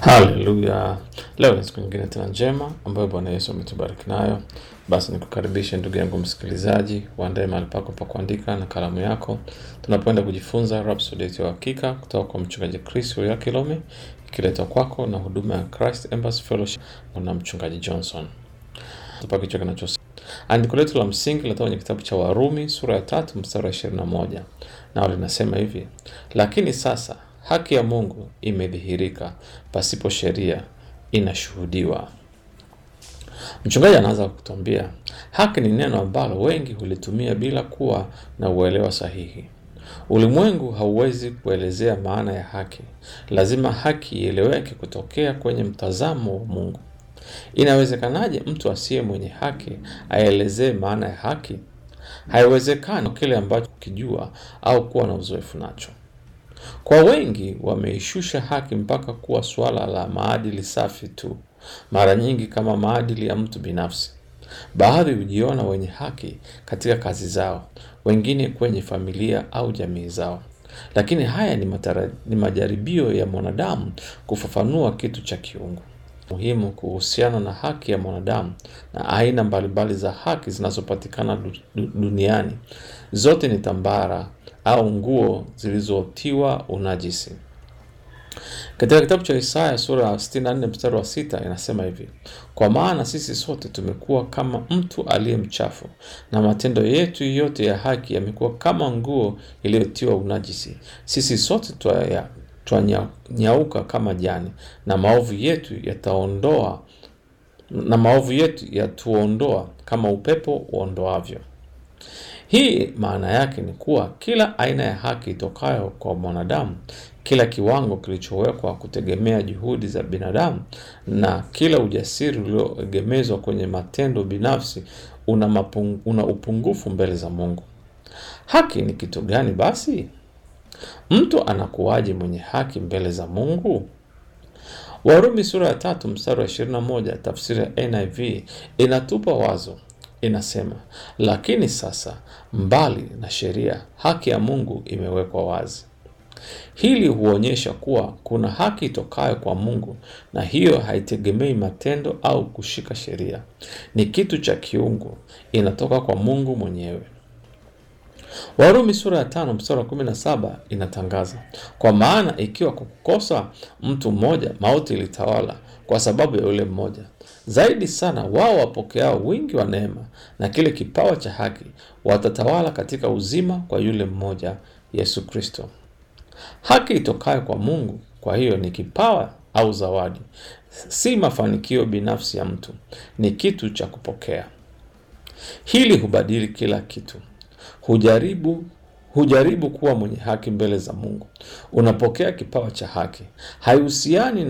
Haleluya! Leo ni siku nyingine tena njema ambayo Bwana Yesu ametubariki nayo. Basi nikukaribishe ndugu yangu msikilizaji, uandae mahali pako pa kuandika na kalamu yako, tunapoenda kujifunza Rhapsody yetu ya Hakika kutoka kwa mchungaji Chris ya Kilome, ikiletwa kwako na huduma ya Christ Embassy Fellowship na mchungaji Johnson. Tupa kichwa kinachosema andiko letu la msingi linatoka kwenye kitabu cha Warumi sura ya tatu mstari wa ishirini na moja nao linasema hivi: lakini sasa haki ya Mungu imedhihirika, pasipo sheria inashuhudiwa. Mchungaji anaanza kutuambia haki ni neno ambalo wengi hulitumia bila kuwa na uelewa sahihi. Ulimwengu hauwezi kuelezea maana ya haki. Lazima haki ieleweke kutokea kwenye mtazamo wa Mungu. Inawezekanaje mtu asiye mwenye haki aelezee maana ya haki? Haiwezekani kile ambacho kijua au kuwa na uzoefu nacho. Kwa wengi wameishusha haki mpaka kuwa suala la maadili safi tu, mara nyingi kama maadili ya mtu binafsi. Baadhi hujiona wenye haki katika kazi zao, wengine kwenye familia au jamii zao. Lakini haya ni, matara, ni majaribio ya mwanadamu kufafanua kitu cha kiungu muhimu kuhusiana na haki ya mwanadamu na aina mbalimbali za haki zinazopatikana du- duniani. Zote ni tambara au nguo zilizotiwa unajisi. Katika kitabu cha Isaya sura ya 64 mstari wa sita inasema hivi: kwa maana sisi sote tumekuwa kama mtu aliye mchafu, na matendo yetu yote ya haki yamekuwa kama nguo iliyotiwa unajisi. Sisi sote twaya twanyauka kama jani, na maovu yetu yataondoa na maovu yetu yatuondoa kama upepo uondoavyo. Hii maana yake ni kuwa kila aina ya haki itokayo kwa mwanadamu, kila kiwango kilichowekwa kutegemea juhudi za binadamu, na kila ujasiri ulioegemezwa kwenye matendo binafsi una, mapung, una upungufu mbele za Mungu. Haki ni kitu gani basi? Mtu anakuwaje mwenye haki mbele za Mungu? Warumi sura ya tatu mstari wa 21 tafsiri ya NIV inatupa wazo, inasema lakini sasa, mbali na sheria, haki ya Mungu imewekwa wazi. Hili huonyesha kuwa kuna haki itokayo kwa Mungu, na hiyo haitegemei matendo au kushika sheria. Ni kitu cha kiungu, inatoka kwa Mungu mwenyewe. Warumi sura ya tano mstari wa kumi na saba inatangaza kwa maana ikiwa kwa kukosa mtu mmoja mauti ilitawala kwa sababu ya yule mmoja, zaidi sana wao wapokeao wingi wa neema na kile kipawa cha haki watatawala katika uzima kwa yule mmoja, Yesu Kristo. Haki itokayo kwa Mungu, kwa hiyo ni kipawa au zawadi, si mafanikio binafsi ya mtu, ni kitu cha kupokea. Hili hubadili kila kitu. Hujaribu hujaribu kuwa mwenye haki mbele za Mungu. Unapokea kipawa cha haki, haihusiani